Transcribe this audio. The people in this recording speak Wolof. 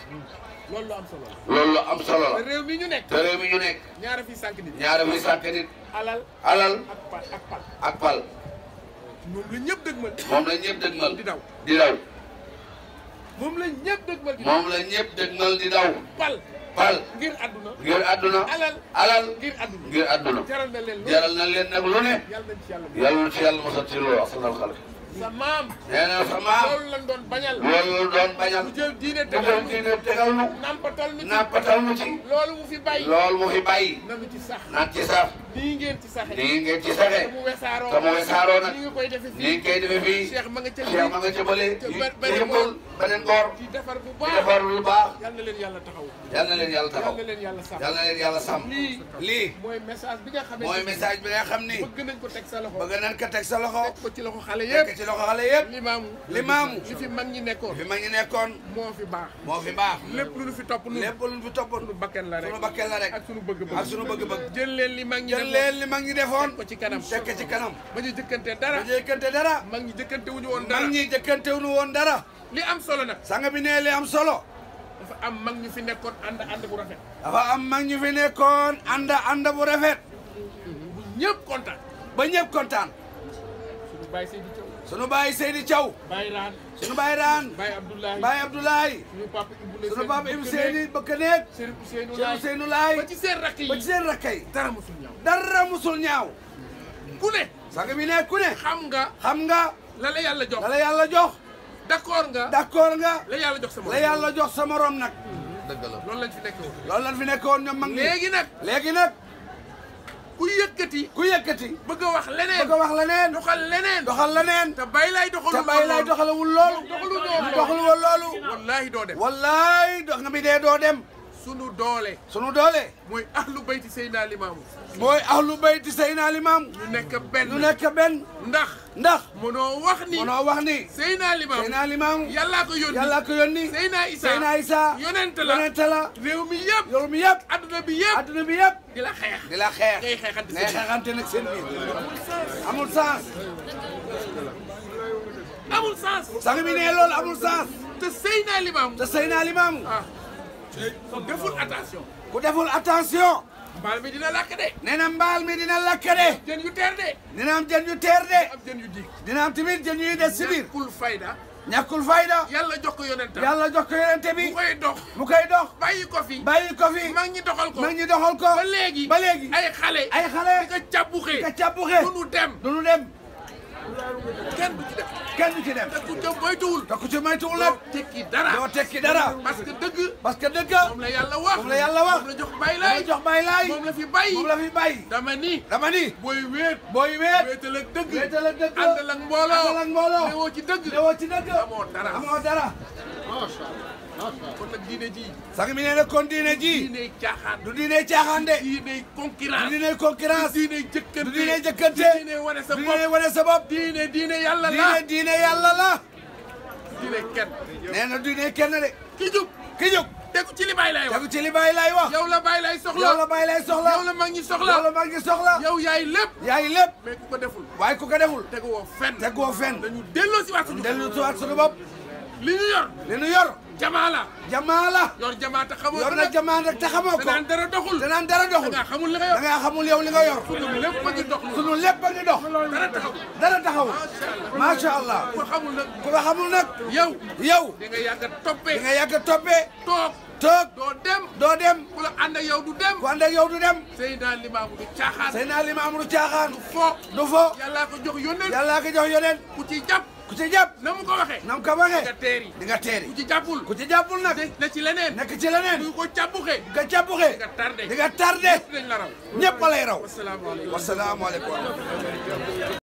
loolu lu am solo la loolu lu am solo te la réew mi ñu nekk te réew mi ñu nekk ñaara fi sànq nit ñaare muy sànq nit alal alal ak pal ak pal ak pal moom la ñëpp dëgmal moom la ñëpp dëgmal di daw di daw moom la ñëpp dëgmal di daw moom la ñëpp dëgmal di daw pal pal ngir àdduna ngir àdduna alal alal ngir àdduna ngir àdduna jaral na leen lu jaral na leen nag lu ne yàlla nañ ci yàlla bu yàlla na ci yàlla mosal ci loolu asanal xalq sa maam nee na sa maam loolu lañ doon bañal loolu doon bañal mu jël diine mu tegal jël ñu diine tegal nu nampatal ñu ci nàppatal nu ci loolu mu fi bàyyi loolu mu fi bàyyi nanu ci sax naan ci sax nii ngeen ci saxe nii ngeen ci te saxe mu wesaaroo te mu wesaaroo nag ni nga koy defe nii fii koy defee fii Cheikh ma nga ca Cheikh ma nga ca bële ca yi ba- beneen yëmbul beneen boor di defar bu di baax defar lu baax yal na leen yàlla taxaw yal na leen yàlla yal taxaw na leen yàlla sàmm yal na leen yàlla sàmm lii lii mooy message bi nga xamante mooy ni message bi nga xam ni bëgg nañ ko teg sa loxo bëgg nañ ko teg sa loxo teg ko ci loxo xale teg yëpp ci loxo xale yëpp limaamu limaamu li fi mag ñi nekkoon fi ma ñu nekkoon moo fi baax moo fi baax lépp lu ñu fi topp nun lépp lu fi toppoon sunu bakken la rek sunu bakkeel la rek ak sunu bëgg-bëgg ak sunu bëgg-bëgg jël leen li mag ñi jël defoon leen li mag ñi defoon ko ci kanam teg ko ci kanam ba ñu jëkkante dara bu jëkkante dara mag ñi jëkkante wuñu woon dara mag ñi jëkkantewuñu woon dara li am solo nag sanga bi nee li am solo dafa am mag ñu fi nekkoon ànd ànd bu rafet dafa am mag ñu fi nekkoon ànd ànd bu rafet bu ñëpp kontaan ba ñëpp kontaan suñu bàyyi Seydi Thiaw sunu baay Seydi Thiaw bàyyi Raan sunu baay Raan bàyyi Abdoulaye baay Abdoulaye suñu papa Ibou sunu baay Ibou Seydi bëkk néeg Serigne Ousseynou Cheikh Laye Ousseynou Laye ba ci seen rakk yi ba ci seen rakkay dara mosul ñaaw dara musul ñaaw ku ne sanga bi ne ku ne xam nga xam nga la la yàlla jox la la yàlla jox d'accord nga d'accord nga la yàlla jox sama la yàlla jox sa morom nag dëgg la loolu lañ fi nekk woon loolu lan fi nekkoon ñoom mag ñi léegi nag léegi nag ku yëkkati ku yëkkati bëgg a wax leneen bëgg a wax leneen doxal leneen doxal leneen te bay lay doxalu te bay lay doxalewul loolu doxalu noonu doxalu woon loolu wallaahi doo dem wallaay dox nga mi dee doo dem sunu doole sunu doole mooy ahlu bayti Seydina Limaamu mooy ahlu bayti Seydina Limaam ñu nekk benn ñu nekk benn ndax ndax mënoo wax ni mënoo wax ni Seydina Limaamu Seydina Limaam yàllaa ko yónni yàlla ko yónni Seydina Isa Seydina Isa yonent la yonent la réew mi yëpp yow mi yëpp adduna bi yëpp adduna bi yëpp di la xeex di la xeex ngay xeexante ngay seen xeexante nag seen biir amul sens amul sens sang bi ne loolu amul sens te Seydina Limaamu te Seydina Limaam ah deful attention ku deful attention mbaal mi dina làkk de nee na mbaal mi dina lakk de jën yu teer de dina am jën yu teer de am jën yu diig dina am tamit jën yuy des si biir kul fayda ñàkkul fayda yàlla jox ko yonentam yàlla jox ko yonente bu bi koy dox mu koy dox bàyyi ko fi bàyyi ko fi mag ñi doxal ko mag ñi doxal ko ba léegi ba léegi ay xale ay xale di ko càbbuxee ka cabbuxe du nu dem du nu dem kenn du ci def kenn du ci dem te ku ca moytuwul te ku ci moytuwul doo nag tekki dara doo tekki dara parce que dëgg parce que dëgg moom la yàlla wax moom la yàlla wax moom la jox bay lay lay jox bay laay moom la fi bàyyi moom la fi bàyyi dama ni dama ni booy wéet booy weet wéetal ak dëgg wéetal ak dëgg àndal ak mbooloo àndal ak mbooloo newoo ci dëgg newoo ci dëgg amoo dara amoo dara kon nag diine ji sang mi nee na kon diine ji diine caaxaan du diine caaxaan de diine du concurrence diine concurrence diine jëkkante du diine jëkkante diine wane sa du bopp diine wane sa bopp diine diine yàlla la diine diine yàlla la diine kenn nee na diine kenn de ki jub ki jóg tegu ci li Baay lay wax tegu ci li Baay lay wax yow la Baay lay soxla yow la Baay lay soxla yow la mag ñi soxla yow la mag ñi soxla yow yaay lépp yaay lépp mais ku ko deful waaye ku ko deful tegu woo fenn tegoo fenn dañu delloo si waat suñu dellu siwaat suñu bopp li ñu yor li nu yor jamaa la jamaa la yor jamaa te xamoo yor ko na nag jamaa rek te xamoo te ko naan dara doxul te naan dara da doxul ngaa xamul li nga da yor ngaa xamul yow li nga yor suñu lépp a ngi dox lu sunu lépp a ngi dox dara taxaw dara taxaw macha allah macha allah ku ko xamul nag ku ko xamul nag yow yow di nga yàgg a toppee di nga yàgg a toppee toog toog doo dem doo dem ku la ànd ak yow du dem ku ànd ak yow du dem Seydina Limaamu du caaxaan Seydina Limaamu du caaxaan fo du fo yàllaa ko jox yónneen yàllaa ko jox yoneen ku ci jàpp ku ci jàpp na mu ko waxee nam ko nga waxee teeri di nga teeri ku ci jàppul ku ci jàppul nag na ci leneen nekk ci leneen ku ko càbbuxee nga jàppuxee nga tardé di nga tardé dinañ la raw ñëpp a lay raw wasalaamaaleykum wasalaamaaleykum